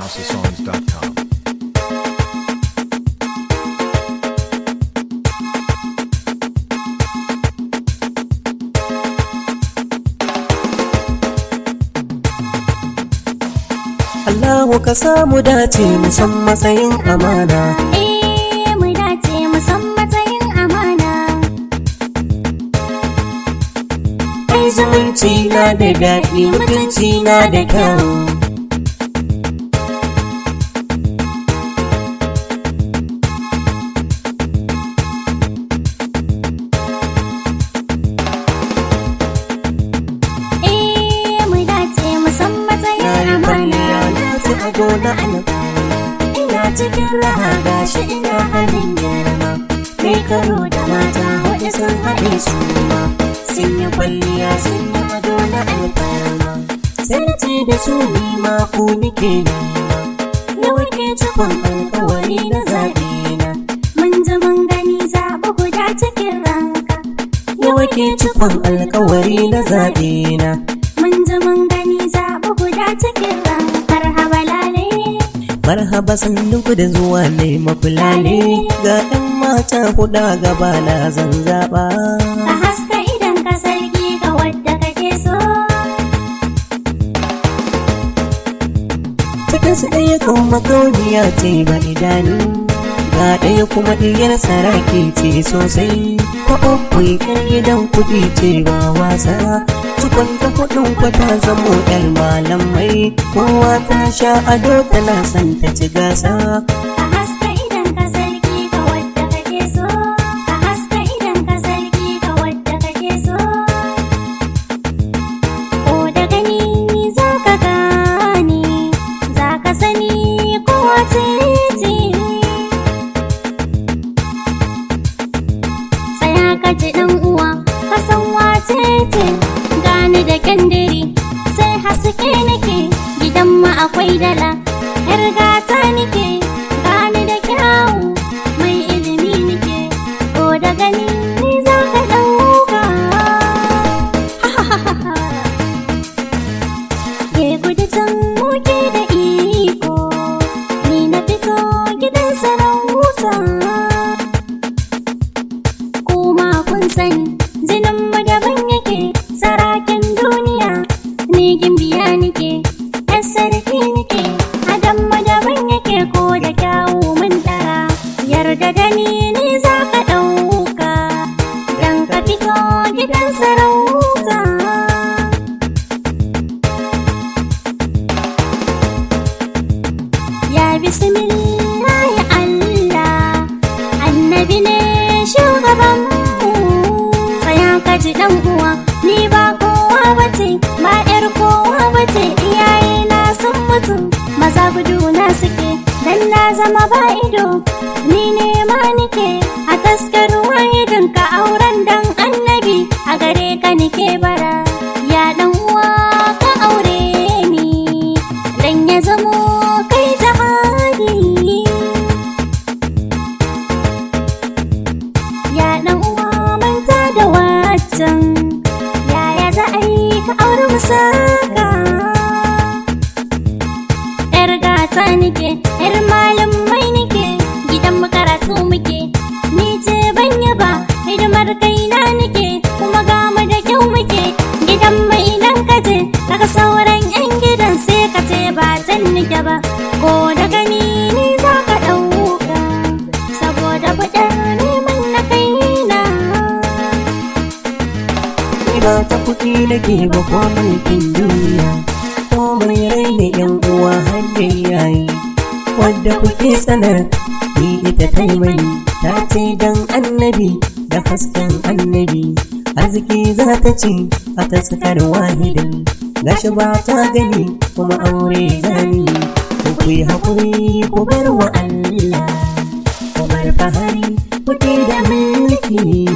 houseofsongs.com. Allahu ka samu dace mu san matsayin amana Eh, mu dace mu san matsayin amana. ai zumunci na da daɗi mutunci na da kyau Eh, mu dace mu san na matsayin yi amana. kwalliya na ci ado na alƙala ina cikin raha gashi ina halin girma kai karo da mata huɗu sun haɗe su ma sun yi kwalliya sun yi ado na alƙala sai ce da su ni ma ku nike nema yau ke cikon alƙawari na zaɓe na Mun ji mun gani zaɓi guda cikin ranka. yau ke cikon alƙawari na zaɓe na Mun ji mun gani zaɓi guda cikin ranka. Marhaba lale. Marhaba sannunku da zuwa ne mafulale ga ɗan mata huɗa gaba na zan zaɓa. Ka haska idan ka sarki ga wadda kake so. Cikin su ɗaya kan makauniya ce ba idanu, ga ɗaya kuma ɗiyar saraki ce sosai. Ko uku ƴar gidan kuɗi ce ba wasa. Tukun ta kuɗin kwata zamo ƴar malamai, kowa ta sha ado tana son ta ci gasa. Ka haska idan ka sarki ga wadda kake so. Ka haska idan ka sarki ga wadda kake so. Ko da gani za ka gane, za ka sani ko wace ce. Tsaya ka ji ɗan uwa, ka san wace ce. Gani da kyandiri, sai haske nake, gidan ma akwai dala. Yar gata nake, gani da kyawu, mai ilimi nake. Ko da gani ni za ka ɗauka. Ke gudu can muke da iko, ni na fito gidan sarauta. Kuma kun sani, jinin mu daban yake, sarakin duniya, ni gimbiya nake, ‘yan sarki nake, adam mu daban yake ko da kyawu mun dara. Yarda da ni ni za ka ɗauka, dan ka fito gidan sarauta. Ya bismillah ya Allah Annabi ne shugaban mu Tsaya ka ji dan uwa ni ba kowa bace ba yar kowa bace iyaye na sun mutu maza gudu na suke dan na zama ba ido ni ne ma nike a taskar wahidin ka auren dan annabi a gare ka nike bara ya dan uwa ka aure ni dan ya zamo kai jihadi ya dan uwa manta da waccan yaya za a yi ka aure musaka yar gata nike yar malamai nike gidan makaratu muke ni ce ban yaba hidimar kaina nike kuma gama da kyau muke gidan mai nan kaje daga sauran yan gidan sai ka ce ba can nike ba ko da gani ni za ka ɗauka saboda fitar neman na kaina Ni ba ta kuɗi nake ba ko mulkin duniya ko mai rai da yan uwa har da yayi wadda kuke sanar ni ita ta yi mani ta ce dan annabi da hasken annabi arziki za ta ce a taskar wahidin gashi ba ta gani kuma aure zani ku ku yi haƙuri ku bar wa Allah ku bar fahari kuɗi da mulki